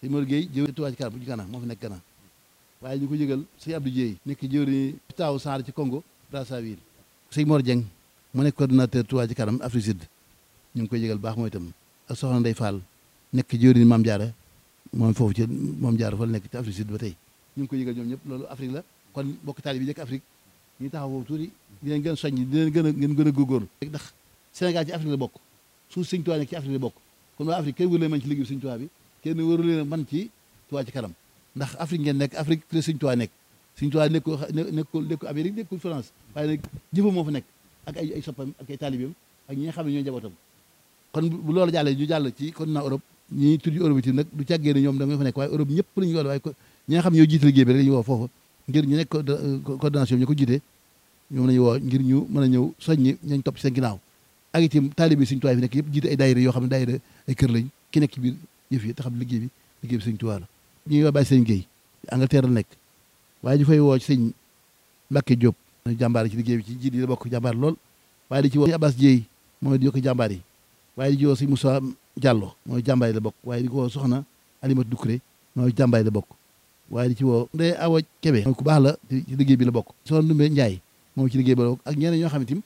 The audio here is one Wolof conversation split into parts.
sëñ Mor Gueye jëw Touba ci kanam bu ci Gana moo fi nekk Gana waaye ñu ko yëgal sëñ Abdou Dieye nekk jëwri taaw Sarr ci Congo Brazzaville sëñ Mor Dieng mu nekk coordinateur Touba ci kanam Afrique Sud ñu ngi koy yëgal baax mooy itam ak soxna Ndeye Fall nekk jëwri Maam Diarra moom foofu ci moom Diarra fa la nekk ci Afrique Sud ba tey ñu ngi koy yëgal ñoom ñëpp loolu Afrique la kon bokk taali bi nekk Afrique ñu taxaw foofu tuuti di leen gën a soññ di leen gën a ngeen gën a góorgóorlu ndax Sénégal ci Afrique la bokk suuf sëñ Touba nekk ci Afrique la bokk kon waa Afrique kenn wëru leen man ci liggéey sëñ Touba bi kenn wëru leen man ci Touba ci kanam ndax Afrique ngeen nekk Afrique la sëñ Touba nekk sëñ Touba nekkul nekkul nekkul Amérique nekkul France waaye nag jëfam moo fa nekk ak ay ay soppam ak ay taalibeem ak ñi nga xam ne ñoo njabootam kon bu loolu jàllee ñu jàll ci continent Europe ñi tudd Europe itam nag du càggee ne ñoom da nga fa nekk waaye Europe ñëpp la ñu woo waaye ñi nga xam ne ñoo jiite liggéey bi rek la ñu woo foofu ngir ñu nekk coordination bi ñu ko jiite ñoom la ñu woo ngir ñu mën a ñëw soññi ñañ topp ci seen ginnaaw ak itam taalibe Sëñ Tuubaa fi nekk yëpp jiite ay daayira yoo xam ne daayira ay kër lañ ki nekk ci biir yëf yi te xam liggéey bi liggéey bi Sëñ Tuubaa la ñu ngi woo bàyyi sëñ Guèye Angleterre la nekk waaye ñu fay woo ci sëñ Mbacke Diop jàmbaar ci liggéey bi ci jiit yi la bokk jàmbaar lool waaye di ci woo sëñ Abbas Dieye mooy di yokk jàmbaar yi waaye di ci woo sëñ Moussa Diallo mooy jàmbaar yi la bokk waaye di ko woo soxna Alimatu Doucouré mooy jàmbaar yi la bokk waaye di ci woo Ndeye Awa Kébé mooy ku baax la ci liggéey bi la bokk soxna Ndumbe Ndiaye moom ci liggéey bi la bokk ak ñeneen ñoo xam ne tim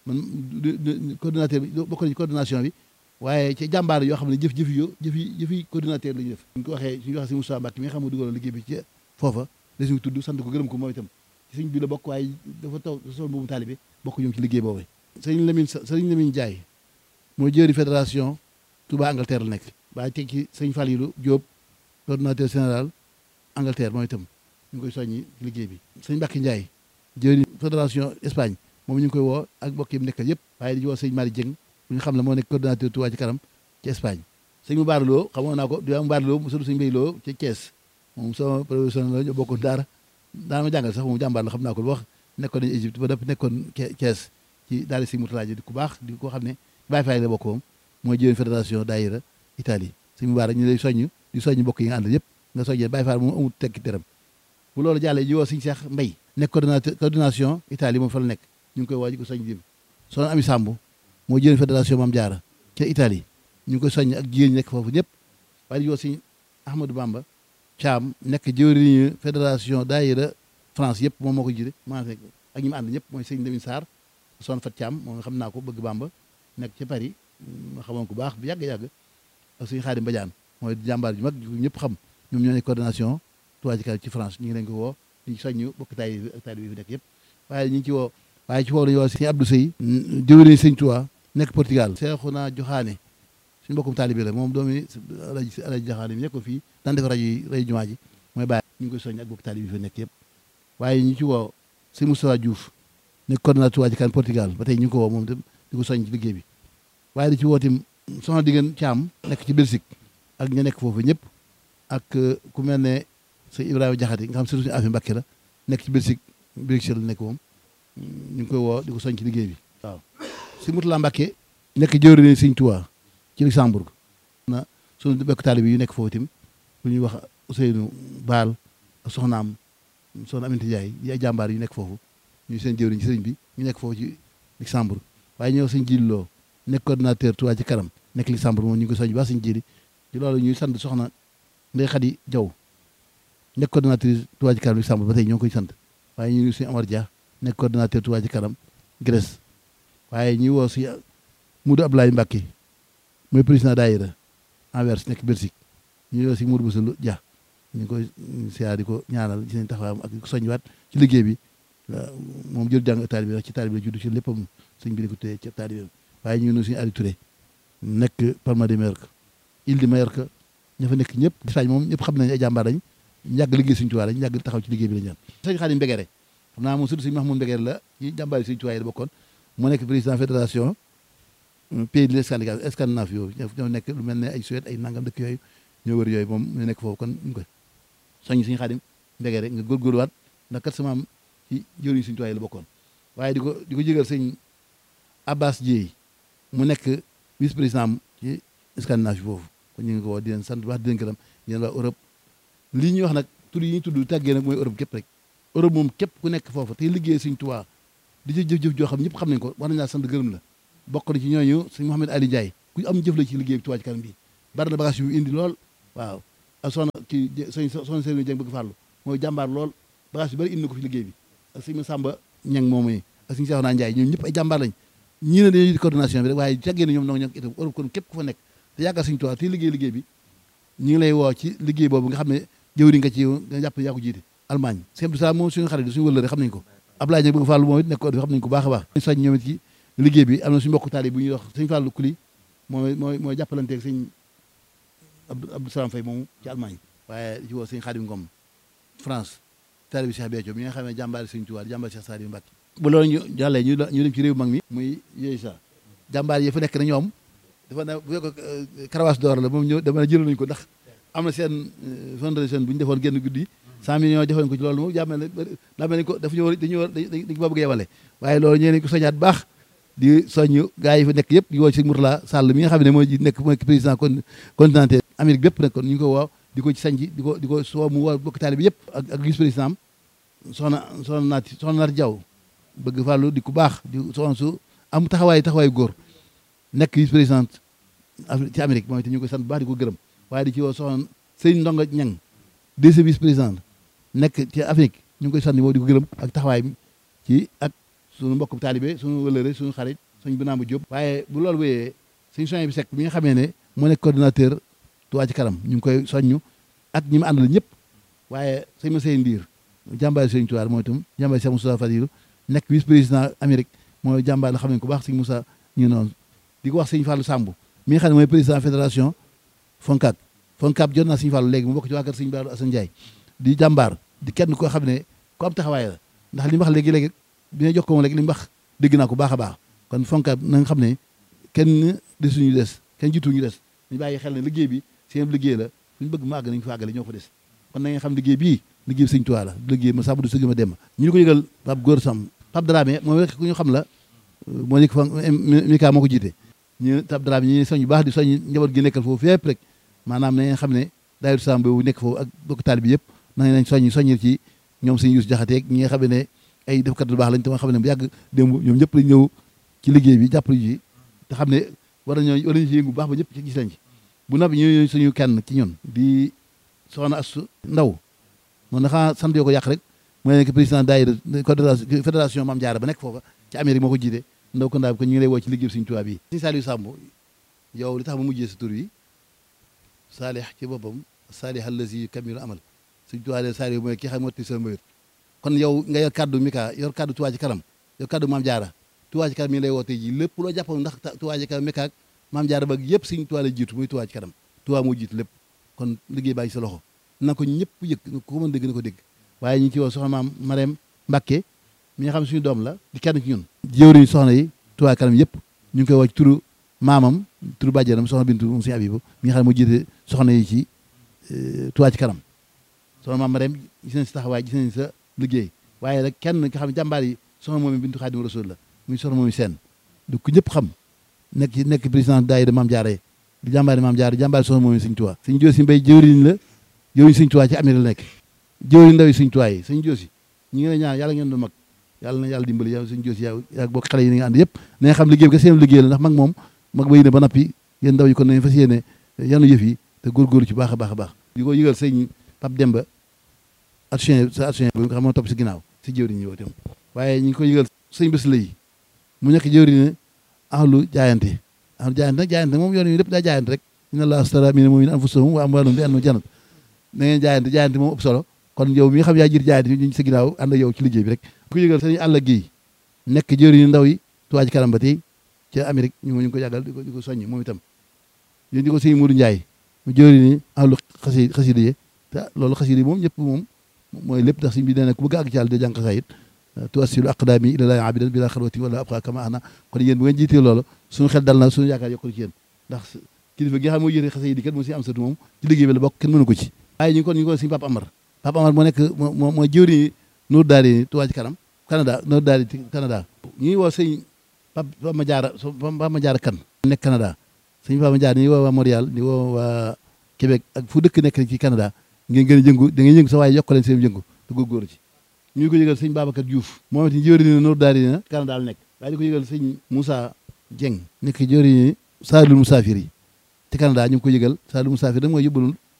man coordinateur bi bokk na ci coordination bi waaye ci jàmbaar yoo xam ne jëf jëf yo jëfi jëfi coordinateur la ñu def suñ ko waxee suñu waxee si Moussa Mbacke mi nga xam ne dugaloon liggéey bi ci foofa la suñu tudd sant ko gërëm ko moom itam ci suñ bi la bokk waaye dafa taw sol boobu taalibe bokk ñoom ci liggéey boobu sëriñ Lamine sëriñ Lamine Ndiaye mooy jëri fédération Touba Angleterre la nekk waaye teg ci sëñ Falilou Diop coordinateur général Angleterre moom itam ñu ngi koy soññi ci liggéey bi sëñ Mbacke Ndiaye jëri fédération Espagne moom ñu ngi koy woo ak mbokk yi mu nekkal yëpp waaye di woo sëñ Mari Dieng bu ñu xam ne moo nekk coordinateur Touba ci kanam ci Espagne sëñ mu baaraloo xamoon naa ko di mu baaraloo mu sëñ mbéy loo ci Thiès moom sama professionnel la ñu bokkoon daara daana ma jàngal sax moom jàmbaar la xam naa ko lu wax nekkoon nañu Égypte ba dëpp nekkoon Thiès ci daal si mutala ji di ku baax di ko xam ne Baye Faye la bokk moom mooy jëwén fédération daayira Italie sëñ mu baara ñu lay soññ di soññ mbokk yi nga àndal yëpp nga soññee Baye Faye moom amul tekki teram bu loolu jàllee ji woo sëñ Cheikh Mbay nekk coordinateur coordination Italie moom fa la nekk ñu ngi koy woo ji ko soññ dim soxna Ami Samb moo jëwén fédération Mame Diarra ca Italie ñu ngi koy soññ ak jigéen ñi nekk foofu ñëpp waaye di woo sëñ Ahmadou Bamba Thiam nekk jëwriñu fédération daayira France yëpp moom moo ko jiite maa fekk ak ñi mu ànd ñëpp mooy sëñ Lamine Sarr son fat Thiam moom nga xam naa ko bëgg Bamba nekk ca Paris ma xamoon ko baax bu yàgg-yàgg ak suñu Xaadim Badiane mooy jàmbaar ju mag ñëpp xam ñoom ñoo nekk coordination Touba ci kanam ci France ñu ngi leen ko woo di soññu bokk taay bi ak taay bi fi nekk yëpp waaye ñu ngi ci woo waaye ci woo lañu woo sëñ Abdou Sey jëwriñ sëñ Touba nekk Portugal Seexuna Joxaane suñu mbokkum taalibe la moom doomi alaji alaji Joxaane mi nekk ko fii daan def rajo yi rajo jumaa ji mooy bàyyi ñu ngi koy soññ ak bokk taalibe fi nekk yëpp waaye ñu ci woo sëñ Moustapha Diouf nekk coordinateur Touba ci kanam Portugal ba tey ñu ngi ko woo moom itam di ko soññ ci liggéey bi waaye di ci woo tim soxna diggéen Caam nekk ci Belgique ak ña nekk foofu ñëpp ak ku mel ne sëñ Ibrahima Jaxate nga xam surtout suñu affaire Mbàkke la nekk ci Belgique Bruxelles la nekk moom ñu ngi koy woo di ko soññ ci liggéey bi waaw si Mutula Mbàkke nekk jëwriñ sëñ Touba ci Luxembourg na suñu bekk taalibe yu nekk foofu tim bu ñuy wax Ousseynou Baal ak soxnaam soxna Aminata Ndiaye yi ay jàmbaar yu nekk foofu ñu seen jëwriñ ci sëriñ bi ñu nekk foofu ci Luxembourg waaye ñëw sëñ Jili Loo nekk coordinateur Touba ci kanam nekk Luxembourg moom ñu ngi ko soññ baax sëñ Jili ci loolu ñuy sant soxna Ndey Xadi Jaw nekk coordinatrice Touba ci kanam Luxembourg ba tey ñoo ngi koy sant waaye ñu ngi suñu Amar Dia nekk coordinateur Touba ci kanam Grèce waaye ñuy woo si Moudou Abdoulaye Mbacké mooy président daayira Anvers nekk Belgique ñu woo si Moudou Boussou Dia ñu ngi koy siyaar di ko ñaanal ci seen taxawaayam ak di ko soññiwaat ci liggéey bi moom jël jàng taalibe la ci taalibe la juddu ci léppam sëñ bi di ko téye ci taalibe waaye ñu ngi suñu Aliou Touré nekk Palma de Mallorca Île de Mallorca ña fa nekk ñëpp Espagne moom ñëpp xam nañ ay jàmbaar lañ ñu yàgg liggéey suñu tuwaay lañ yàgg taxaw ci liggéey bi la ñaan sëñ Xaadim Mbegere xam naa moom surtout sëñ Mahmoud Mbegere la ci jàmbaar yi suñu tuwaay la bokkoon moo nekk président fédération pays de Scandinave Scandinave yooyu ñoo nekk lu mel ne ay Suède ay nangam dëkk yooyu ñoo wër yooyu moom ñu nekk foofu kon ñu koy soññ suñu Xaadim Mbegere nga góorgóorluwaat ndax kat sama am ci jëriñ suñu tuwaay la bokkoon waaye di ko di ko jégal sëñ Abbas Dieye mu nekk vice président ci Scandinave foofu kon ñu ngi ko woo di leen sant wax di leen gërëm di leen waa Europe lii ñuy wax nag tur yi ñuy tudd tàggee nag mooy Europe képp rek Europe moom képp ku nekk foofu te liggéey Sëñ Tuubaa di ci jëf-jëf joo xam ñëpp xam nañ ko war nañ laa sant gërëm la bokk na ci ñooñu sëñ Mouhamed Ali Ndiaye ku am jëf la ci liggéey bi Tuubaa ci kanam bi bari na bagage yu indi lool waaw ak soxna kii sëñ soxna Serigne Dieng bëgg farlu mooy jàmbaar lool bagage yu bëri indi na ko fi liggéey bi ak sëñ Samba Ñang moomu yi ak sëñ Cheikhouna Ndiaye ñoom ñëpp ay jàmbaar lañ ñii ne dañuy coordination bi rek waaye caggee na ñoom noo ñoo itam Europe kon képp ku fa nekk te yàggal sëñ Tuubaa te liggéey liggéey bi ñu ngi lay woo ci liggéey boobu nga xam ne jëwri nga ci nga jàpp yaa ko jiite Allemagne sëñ Abdou Salaam moom suñu xarit suñu wëllëre xam nañ ko Ablaye Dieng bëgg Fàllu moom it nekk ko xam nañ ko baax a baax soñ ñoom it ci liggéey bi am na suñu mbokk taali bu ñuy wax sëñ Fàllu Kuli mooy mooy mooy jàppalanteeg sëñ Abdou Salaam Faye moomu ci Allemagne waaye ci woo sëñ Xaadim Ngom France taali bi Cheikh Béthio mi nga xam ne jàmbaari sëñ Tuubaa jàmbaari Cheikh Saliou Mbacké bu loolu ñu jàllee ñu ñu dem ci réew mag mi muy yooyu sa jàmbaar yi fa nekk na ñoom dafa ne bu fekk karawaas door la moom ñëw dama ne jëloon nañu ko ndax am na seen fondation bu ñu defoon génn guddi cent millions joxoon ko ci loolu moom jàmmel ne daa mel ni ko dafa ñu war dañu war dañ ko bëgg yebale waaye loolu ñee nañ ko soñaat baax di soññ gars yi fa nekk yëpp di woo ci Mourtala Sall mi nga xam ne mooy nekk mooy président continental Amérique bépp nag kon ñu ngi ko woo di ko ci sañci di ko di ko soo mu woo bokk taali bi yëpp ak ak vice président am soxna soxna naati soxna naati Jaw bëgg fàllu di ku baax di soxna su am taxawaay taxawaay góor nekk vice président ci Amérique moom itam ñu koy sant bu baax di ko gërëm waaye di ci woo soxna sëñ Ndonga Ñang deuxième vice président nekk ci Afrique ñu ngi koy sant moom di ko gërëm ak taxawaay bi ci ak suñu mbokk taalibe suñu wëlëre suñu xarit suñu binaama Jóob waaye bu loolu wéyee suñu soñ bi sekk bi nga xamee ne moo nekk coordinateur Touba ci kanam ñu ngi koy soññu ak ñi mu àndal ñëpp waaye sëñ ma sey ndiir jàmbaari sëñ Tuubaa mooy itam jàmbaari Cheikh Moussa Fadilu nekk vice président Amérique mooy jàmbaar la xam ne ko baax sëñ Moussa ñu noonu di ko wax sëñ Fallou Samb mi nga xam ne mooy président fédération Foncab Foncab jot naa sëñ Fallou léegi mu bokk ci waa kër sëñ Baalu Assane Ndiaye di jàmbaar di kenn koo xam ne ku am taxawaay la ndax li mu wax léegi-léegi bi nga jox ko moom léegi li mu wax dégg naa ko baax a baax kon Foncab na nga xam ne kenn desuñu des kenn jiituñu des ñu bàyyi xel ne liggéey bi seen liggéey la fu ñu bëgg mu àgg nañu fa àggale ñoo fa des kon na nga xam liggéey bii liggéey bi sëñ Tuubaa la liggéey ma sàmm du sëgg ma dem ñu ko yëgal Pape Góor Sam Pape Dramé moom rek ku ñu xam la moo nekk fa Mika moo ko jiite ñu Pape Dramé ñi soñ yu baax di soñ njaboot gi nekkal foofu fépp rek maanaam na ngeen xam ne daayira Sam boobu nekk foofu ak bokk taal bi yëpp na nañ soññ soññir ci ñoom sëñ Yuus Jaxate ñi nga xam ne ay defkat lu baax lañ te ma xam ne bu yàgg démb ñoom ñëpp lañ ñëw ci liggéey bi jàppale ji te xam ne war nañoo war nañu ci yëngu bu baax ba ñëpp ci gis lañ ci bu noppi ñu suñu kenn ci ñun di soxna Astu Ndaw moom dafa sant yoo ko yàq rek mooy nekk président daayira fédération Maam Jaara ba nekk foofa ci Amérique moo ko jiite ndaw ko ndaa bi ko ñu ngi lay woo ci liggéey Sëñ Tuubaa bi Sëñ Saliou Samb yow li tax ma mujjee sa tur yi saalih ci boppam saalih allazi kamilu amal Sëñ Tuubaa de Saliou mooy ki xam motti sa mbir kon yow nga yor kaddu Mika yor kaddu Tuubaa ci kanam yor kaddu Maam Jaara Tuubaa ci kanam mi ngi lay woo tey ji lépp loo jàppoon ndax Tuubaa ci kanam Mika ak Maam Jaara ba yëpp Sëñ Tuubaa la jiitu muy Tuubaa ci kanam Tuubaa moo jiitu lépp kon liggéey baa ngi sa loxo na ko ñëpp yëg ko mën dégg na ko dégg waaye ñu ngi ci woo soxna maam Marème Mbacke mi nga xam suñu doom la di kenn ci ñun jëwriñ soxna yi Touba kanam yëpp ñu ngi koy woo ci turu maamam turu bàjjenam soxna Bintu moom suñu Abibu mi nga xam ne moo jiite soxna yi ci Touba ci kanam soxna maam Marème gis nañ sa taxawaay gis nañ sa liggéey waaye rek kenn nga xam ne jàmbaar yi soxna moom Bintu Xaadimu Rasuul la muy soxna moom seen du ko ñëpp xam nekk ci nekk président daayira Maam Jaara di jàmbaari Maam Jaara jàmbaari soxna moom Sëñ Touba Sëñ Joosi Mbay jëwriñ la jëwriñ Sëñ Touba ci Amérique la nekk jëwriñ ndaw yi Sëñ Touba yi Sëñ Joosi ñi ngi lay ñaan yàlla ngeen doon mag yàlla na yàlla dimbali yow Sëñ Joosi yow yaa bokk xale yi ni nga ànd yëpp na nga xam liggéey bi ka seen liggéey la ndax mag moom mag ba yéene ba nappi yéen ndaw yi kon nañ fas yéene yanu yëf yi te góorgóorlu ci baax a baax a baax di ko yëgal sëñ Pape Demba action sa action bi nga xam moo topp si ginnaaw si jëwriñ yi itam waaye ñu ngi ko yëgal sëñ bés la yi mu nekk jëwriñ ne ahlu jaayante ahlu jaayante nag jaayante moom yoon yi lépp daa jaayante rek inna allaha astara mina mu'minina anfusahum wa amwalahum bi anna jannat na ngeen jaayante jaayante moom ëpp solo kon yow mi nga xam yaa jiit jaayante ñu sa ginnaaw ànd ak yow ci liggéey bi rek ku yëgal sëñ àll gi nekk jëwriñu ndaw yi Touba ci kanam ba tey ca Amérique ñu ngi ko yàggal di ko di ko soññ moom itam yéen di ko sëñ Mourou Ndiaye mu jëwriñu ahlu xasi xasida yi te loolu xasida yi moom ñëpp moom mooy lépp ndax sëñ bi nee na ku bëgg àgg ci yàlla de jàng xasaayit tuwassilu aqdaami ila laahi abidan bila xalwati wala abqa kama ana kon yéen bu ngeen jiitee loolu suñu xel dal na suñu yaakaar yokkul ci yéen ndax kilifa gi nga xam mooy yéete xasida yi kat moo si am satu moom ci liggéey bi la bokk kenn mënu ko ci waaye ñu ngi kon ñu ngi ko sëñ Papa Amar Papa Amar moo nekk moo mooy jëwriñu Nour Daari Touba ci kanam Canada Nour Daari Canada ñu ngi woo sëñ Papa Madiara Papa Madiara kan nekk Canada sëñ Papa Madiara ñu ngi woo waa Montréal di woo waa Québec ak fu dëkk nekk ci Canada ngeen gën a jëngu da ngeen yëngu sa waaye yokk leen seen jëngu te góorgóorlu ci ñu ngi ko yëgal sëñ Babacar Diouf moom it jëwriñu Nour Daari na Canada la nekk waaye di ko yëgal sëñ Moussa Dieng nekk jëwriñu Saalul Musaafir yi ci Canada ñu ngi ko yëgal Saalul Musaafir da mooy yóbbalul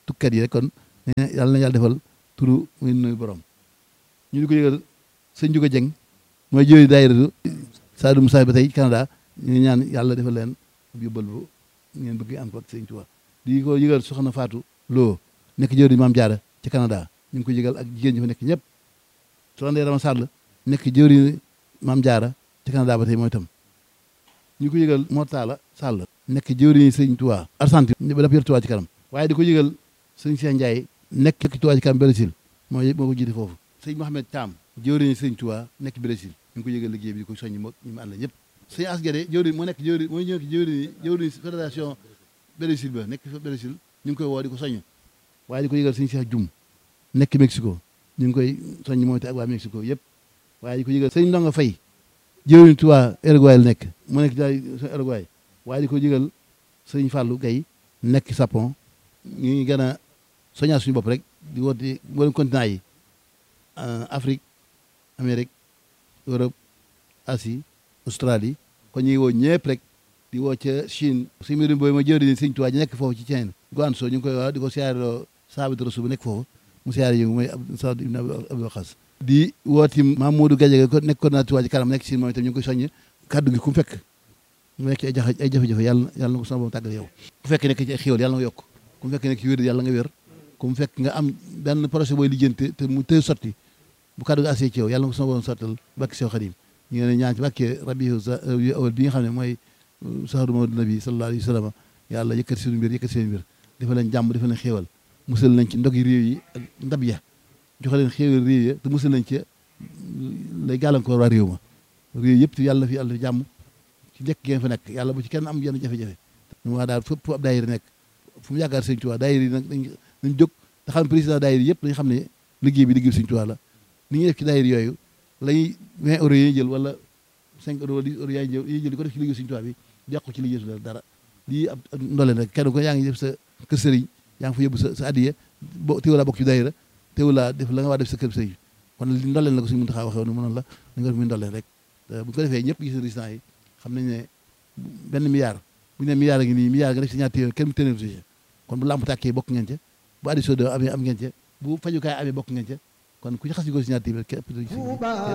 tukkat yi rek kon yàlla na yàlla defal turu muy nuyu borom ñu di ko yëgal sëñ Juga Jeng mooy jëwri daayiratu Sadou Moussa ba tey Canada ñu ñaan yàlla defal leen yóbbal bu ngeen bëgg am ko ak sëñ Tuubaa di ko yëgal soxna Fatou Lo nekk jëwri Maam Jaara ci Canada ñu ngi ko yëgal ak jigéen ñi fa nekk ñëpp soxna Ndeye Rama Sall nekk jëwri Maam Jaara ci Canada ba tey mooy itam ñu ko yëgal Mortala Sall nekk jëwri sëñ Tuubaa Argentine ba daf yor Tuubaa ci kanam waaye di ko yëgal sëñ Cheikh Ndiaye nekk Tuubaa ci kanam Brésil mooy moo ko jiite foofu sëñ Mohamed Thiam jëwriñ sëñ Tuubaa nekk Brésil ñu ngi ko yëgal liggéey bi di ko soññi moo ñu mu ànd ñëpp sëñ Asgade jëwriñ moo nekk jëwriñ mooy ñëw jëwriñ jëwriñ fédération Brésil ba nekk Brésil ñu ngi koy woo di ko soññ waaye di ko yëgal sëñ Cheikh Dioum nekk Mexico ñu ngi koy soññ mooy te ak waa Mexico yëpp waaye di ko yëgal sëñ Ndonga Fay jëwriñ Tuubaa Uruguay la nekk mu nekk daay Uruguay waaye di ko yëgal sëñ Fallou Gaye nekk Japon ñu ngi gën a soññaa suñu bopp rek di woote mboolem continent yi Afrique Amérique Europe Asie Australie kon ñu ngi woo ñëpp rek di woo ca Chine suñu mbirum boobu ma jëwri ni sëñ Tuubaa ji nekk foofu ci Chine Guangzhou ñu ngi koy wax di ko siyaareloo saabit rasul bu nekk foofu mu siyaare yi mooy Saad ibn Abi Waqas di wooti Mamadou Gadiaga ko nekk coordinateur Tuubaa ji kanam nekk Chine moom itam ñu ngi koy soññ kaddu gi ku mu fekk mu nekk ay jafe ay jafe-jafe yàlla yàlla na ko sama borom tàggal yow ku fekk nekk ci ay xéwal yàlla nga yokk ku mu fekk nekk ci wér yàlla nga wér ku mu fekk nga am benn projet booy lijjanti te mu tëy sotti bu kaddu gi assee ci yow yàlla na ko sama borom sottal bakki sew xadim ñu ngi ne ñaan ci bàkkee rabi awal bi nga xam ne mooy saharu mawdu nabi sallallahu alayhi wa sallam yàlla yëkkati seen mbir yëkkati seen mbir dafa leen jàmm dafa leen xéewal musal nañ ci ndog yi réew yi ak ndab ya joxe leen xéewal réew ya te musal nañ ci lay gàllankoor waa réew ma réew yëpp te yàlla fi yàlla fi jàmm ci njëkk ngeen fa nekk yàlla bu ci kenn am yenn jafe-jafe ñu waa daal fépp ab daayira nekk fu mu yaakaar sëñ Tuubaa daayira yi nag dañ dañ jóg te xam président daayira yëpp dañu xam ne liggéey bi liggéey sëñ Tuubaa la ni ñuy def ci daayira yooyu lay 20 euros yi jël wala 5 euros wala 10 euros yaay jël yi jël di ko def ci liggéey sëñ Tuubaa bi yàqu ci liggéey su dara lii ab ndoleen rek kenn ko yaa ngi def sa kër sëriñ yaa ngi fa yóbbu sa sa addiya bo teewulaa bokk ci daayira teewulaa def la nga waa def sa kër sëriñ kon li ndoleen la ko suñu mën taxaa waxee woon mënoon la da nga def muy ndoleen rek bu ko defee ñëpp gis résultat yi xam nañ ne benn milliard bu ñu ne milliard ngi nii milliard nga def si ñaar téeméer kenn mu téeméer si kon bu lamp tàkkee bokk ngeen ca bu addition de amee am ngeen ca bu fajukaay amee bokk ngeen ca kon ku ci xas yu ko si ñaar téeméer képp